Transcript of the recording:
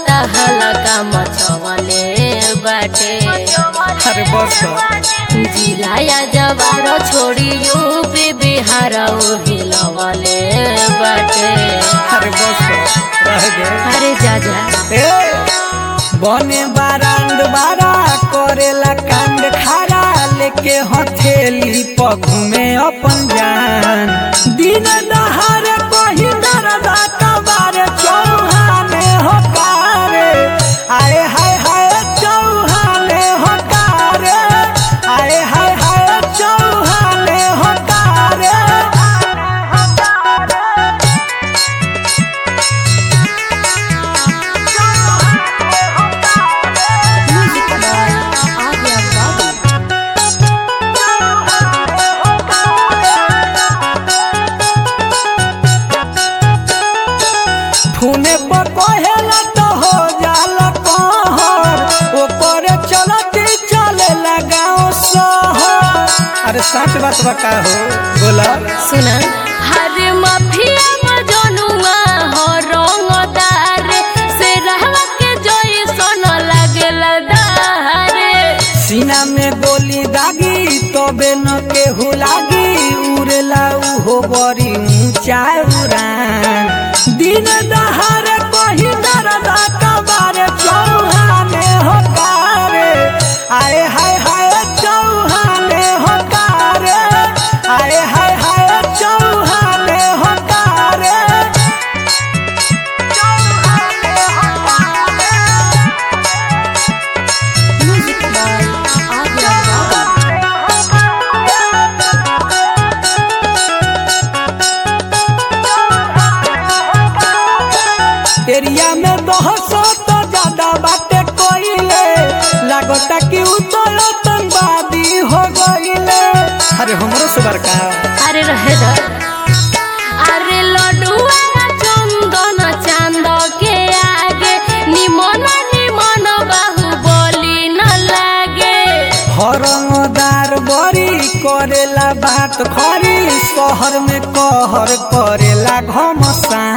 त हलका मचवले बाटे अरे बस कर। जिलाया जवार छोड़ी यूपी बिहार हिलवले बाटे अरे बस कर। रह गए अरे जा जा ए बने बारांड बारा करेला कांड खारा लेके हथेली पर घूमे अपन जान दिन दहार कही दरदा कबारे चौहाने होकारे आए हाय हाय चौहाने होकारे आए हाय हाय चौहाने होकारे फूने पर कहेला तो हो जाला कहर ओपरे चलती चले लगाओ सहर अरे सच बात बका हो बोला सुना हर माफिया मजनुआ हो रंगदार से रहवा के जोई सोन लागेला दारे सीना में गोली दागी तबे न केहू लागी उड़ेला उहो बड़ी ऊंचा उड़ान दिन दहार कही दरदा कबारे चौहाने होकारे आए हाय हाय चौहाने होकारे आए हाय हाय चौहाने होकारे चौहाने होकारे एरिया में बहसो तो ज्यादा बातें कोइले लागता कि उ तो आतंकवादी हो गइले अरे हमरो सुबर का अरे रहे दा अरे लडुआ चंदन चांद के आगे निमन निमन बाहु बोली न लागे हरमदार बड़ी करेला बात खरी शहर में कहर करेला घमसान